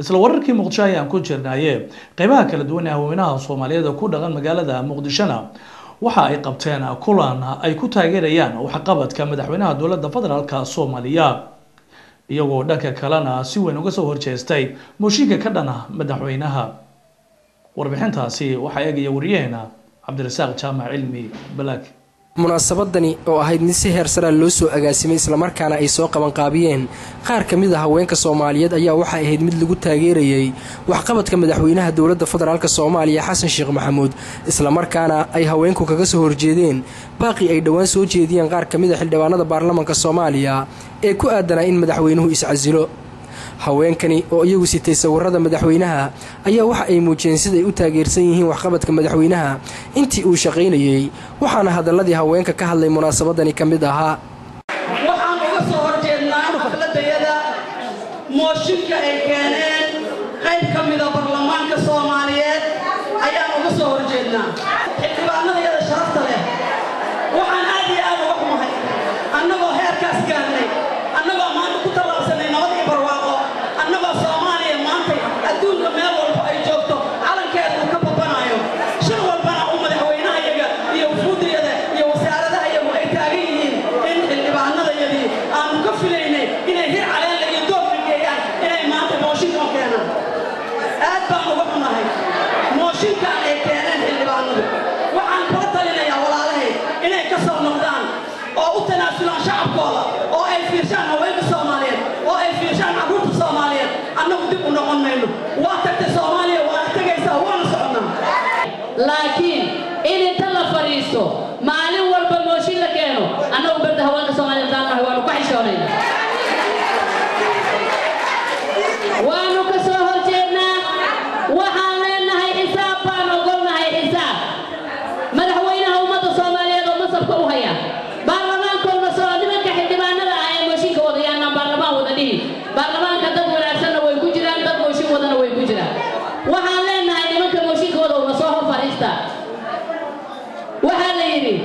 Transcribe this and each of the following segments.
isla wararkii muqdisho ayaan ku jirnaaye qeybaha kala duwan ee haweenaha soomaaliyeed ku dhaqan magaalada muqdishona waxa ay qabteen kulan ay ku taageerayaan waxqabadka madaxweynaha dowladda federaalka soomaaliya iyagoo dhanka kalena si weyn uga soo horjeestay mooshinka ka dhana madaxweynaha warbixintaasi waxaa eegaya wariyaheena cabdirasaaq jaamac cilmi balaag munaasabadani oo ahayd mid si heer saraa loo soo agaasimay islamarkaana ay soo qabanqaabiyeen qaar ka mid a haweenka soomaaliyeed ayaa waxay ahayd mid lagu taageerayay waxqabadka madaxweynaha dowladda federaalk soomaaliya xasan sheekh maxamuud islamarkaana ay haweenku kaga soo horjeedeen baaqi ay dhowaan soo jeediyeen qaar ka mid a xildhibaanada baarlamanka soomaaliya ee ku aadanaa in madaxweynuhu iscasilo haweenkani oo iyagu sitay sawirada madaxweynaha ayaa waxa ay muujiyeen siday u taageersan yihiin waxqabadka madaxweynaha intii uu shaqaynayey waxaana hadaladii haweenka ka hadlay munaasabadani ka mid ahaa waxaan uga soo horjeednaa xafladayada mooshinka ay keeneen qayb ka mida baarlamaanka soomaaliyeed ayaan uga soo horjeednaa xildhibaanadayada sharafta leh waxaan aad iyo aad uga xumahay annagoo heerkaas gaarnay annagoo maanta ku tallaabsanay nabad iyo barwaaqo annagoo soomaaliya maantay adduunka meel walba ay joogto calankeeda uu ka babanaayo shir walbana uu madaxweynahayaga iyo wufuudayada iyo wasaaradahayagu ay taagan yihiin in xildhibaanadayadii aanu ka filaynay inay hir caleenla iyo doogka geeyaan inay maanta mooshinkan keenaan aad baan uga xunahay mooshinkan ay keeneen xildhibaanadu waxaan kula talinayaa walaalahay inay ka soo noqdaan oo u tanaasulaan shacabkooda oo ay fiirshaan haweenka soomaaliyeed oo ay fiirshaan carruurta soomaaliyeed annagu dib u noqon mayno waa tagtay soomaaliya waana tegaysaa waana soconnaa laakiin in inta la fadhiisto maalin walba mooshin la keeno annagu badda haweenka soomaaliyeed daanahay waanu ka xishoonayna waanu ka soo horjeednaa waxaan leenahay xisaab baan ogolnahay xisaab madaxweynaha ummadda soomaaliyeed oo masabka u haya baarlamaankoodna soo nimanka xildhibaanada ah ee mooshinka wadayaanaan baarlamaan wada dhihi baarlamaanka dad wanaagsanna way ku jiraan dad mooshin wadana way ku jiraan waxaan leenahay nimanka mooshinkooda una soo hor fadhiista waxaa la yidhi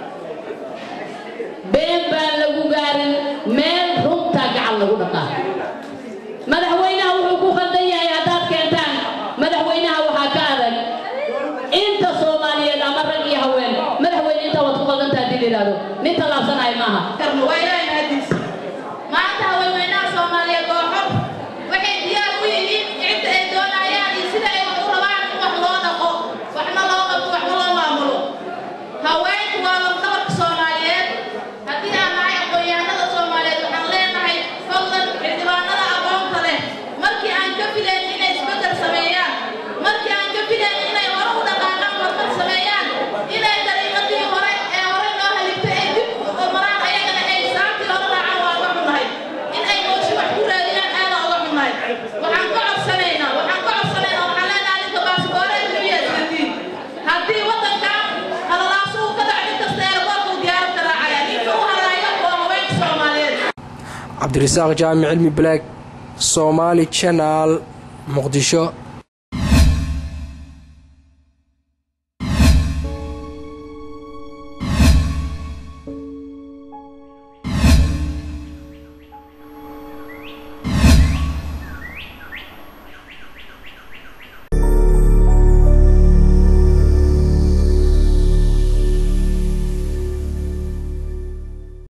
been baan lagu gaarin meel runtaa gacan lagu dhaqaa madaxweynaha wuxuu ku khaldan yahay haddaad keentaan madaxweynaha waxaa ka adag inta soomaaliyeed ama rag iyo haween madaxweyne intaa waad ku khaldantaa haddii la yidhahdo nin tallaabsanaya maaha waa ilaahay mahadiis maanta haweenweynaha soomaaliyeed oo xor waxay diyaar u yihiin cidda ay doonayaan iyo sida ay wax u rabaan in wax loo dhaqo waxna loo qabto waxna loo maamulo haweenku waa lafdabarka soomaaliyeed haddii aan nahay aqoon-yahanada soomaaliyeed waxaan leenahay fadlan xildhibaanada aqoonta leh markii aan ka filayn inay isbeddel sameeyaan markii aan ka filayn inay hore u dhaqaaqaan horumar sameeyaan inay dariiqadii hore ee hore loo haligtay ay dib u maraan ayagana ay saabtii hore raacaan waa uga xunnahay in ay mooshi wax ku raadiyaan aada uga xunnahay waxaan ka codsanaynaa waxaan ka codsanaynaa waxaan leenahay ninka baasboore adduunya isgatiin haddii waddankan halalaasu uu ka dhaco nin kasta eerboorka uu diyaaradka raacaya ninka u haraayo waa haweenka soomaaliyeed cabdirasaaq jaamic cilmi balaag soomaali janaal muqdisho